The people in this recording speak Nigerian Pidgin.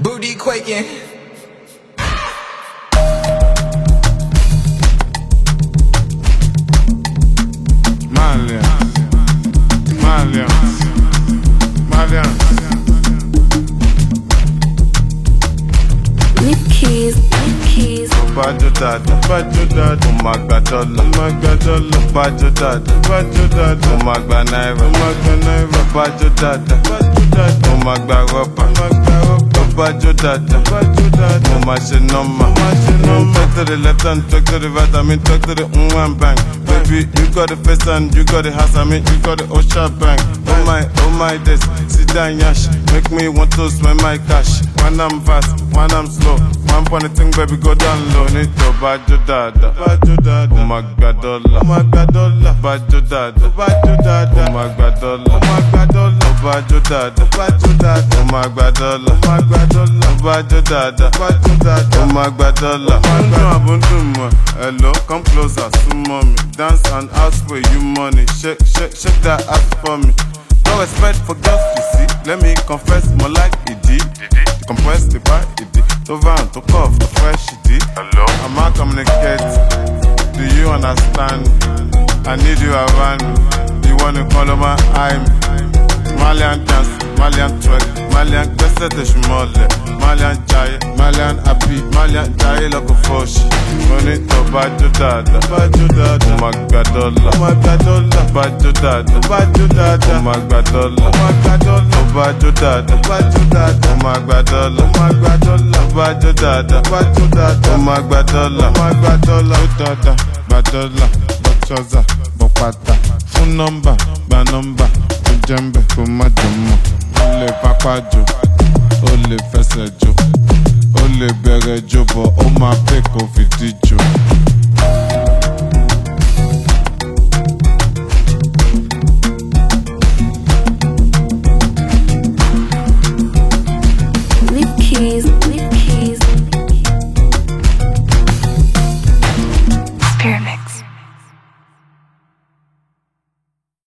Booty quaking. Malian, Malian, Malian. Nick Keys, Nick Keys. Bájó dáadáa, bájó dáadáa. Mo máa gba dọ́là, mo máa gba dọ́là. Bájó dáadáa, bájó dáadáa. Mo máa gba náírà, mo máa gba náírà. Bájó dáadáa, bájó dáadáa. Mo máa gba rọ́bà, mo máa gba rọ́bà. Bájó dáadáa, bájó dáadáa. Mo máa ṣe nọ́mà, mo máa ṣe nọ́mà. Talk to the left and talk to the right, I mean talk to the mm and bang. Baby, you got the face and you got the house, I mean you got the Osha bang. Oh my, oh my days, sit down yash. Make me want to spend my cash. When I'm fast, when I'm slow. One point the thing, baby, go down low. Need to bajo dada, bajo dada. Oh my god, dollar, oh my god, dollar. Bajo dada, bajo dada. Oh my god, dollar, oh my god, dollar. Bajo dada, bajo dada. Oh my god, dollar, oh my god, dollar. Bajo dada, bajo dada. Oh my god, dollar. Bundu abundu mo, hello, come closer, sumo me. Dance and ask for you money. Shake, shake, shake that ass for me. No respect for girls, you see. Let me confess, more like it did. Compress the bar, it did. To van, to cough, to fresh, it did. Hello? I'm out communicate. Do you understand? I need you around. You wanna call on my I'm Malian dance, Malian twerk, Malian gbẹ́sẹ̀ tẹ̀sù mọ́lẹ̀, Malian jayé, Malian happy, Malian jayé lọ́kọ̀ fọ́ọ̀ṣì. Mo ní tọ́ bájú dáadáa, bájú dáadáa. Mo máa gba dọ́là, mo máa gba dọ́là. Bájú dáadáa, bájú dáadáa. Mo máa gba dọ́là, mo máa gba dọ́là. Mo bájú dáadáa, bájú dáadáa. Mo máa gba dọ́là, mo máa gba dọ́là. Mo bájú dáadáa, bájú dáadáa. Mo máa gba dọ́là, mo máa gba dọ́là. Ó dáadáa, gba dọ́là, bọ́ trọ́sà, bọ́ pátá. Fún nọ́mbà, gba nọ́mbà. Ó jẹ́ ń bẹ̀ kó má jọ mọ̀. Ó lè pápá jò, ó lè fẹsẹ̀ jò. Ó lè bẹ̀rẹ̀ jò bọ̀, ó máa pè kó fìdí jò.